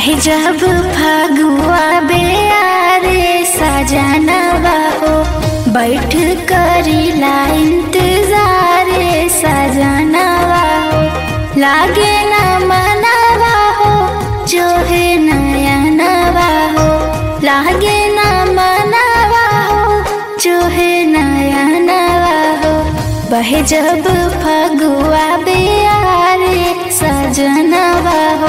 बहे जब फगुआ बेयारे सजनवा हो बैठ करीला इंतजार सजनवा हो लागे न मनवा हो जो है नयनवा हो लागे न मनवा हो जो है नयनवा हो बहे जब फगुआ बेयारे सजनवा हो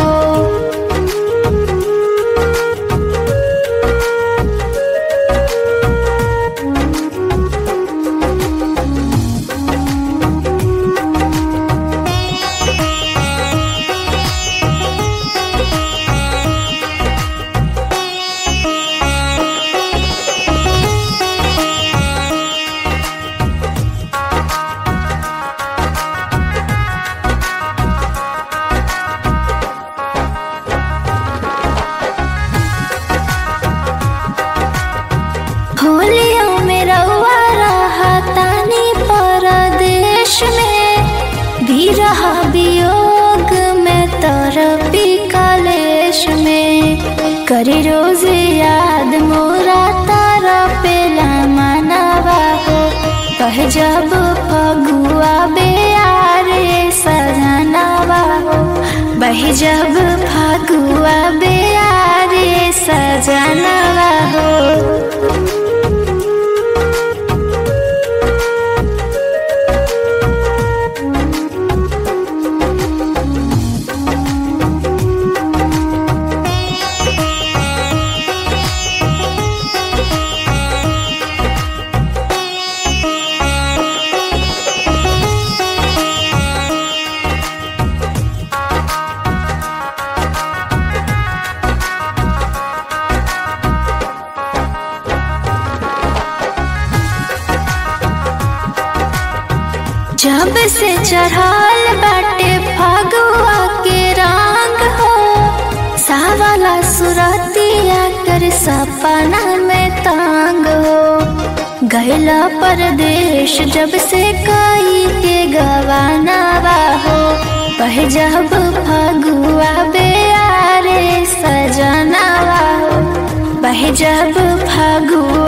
होलियों में रउआ रहा तानी परदेश में भी रहा वियोग में तरपी कलेश में करी रोज याद मोरा तारा पेला मनावा हो कह जब फगुआ बेयारे सजनावा हो बह जब फगुआ बेयारे सजनावा हो जब से चढ़ाल बाटे फगुआ के रंग हो सावला सुरतिया कर सपना में तांग हो गैला परदेश जब से कई के गवाना हो पह जब फगुआ बेयारे सजनावा हो बह जब फगुआ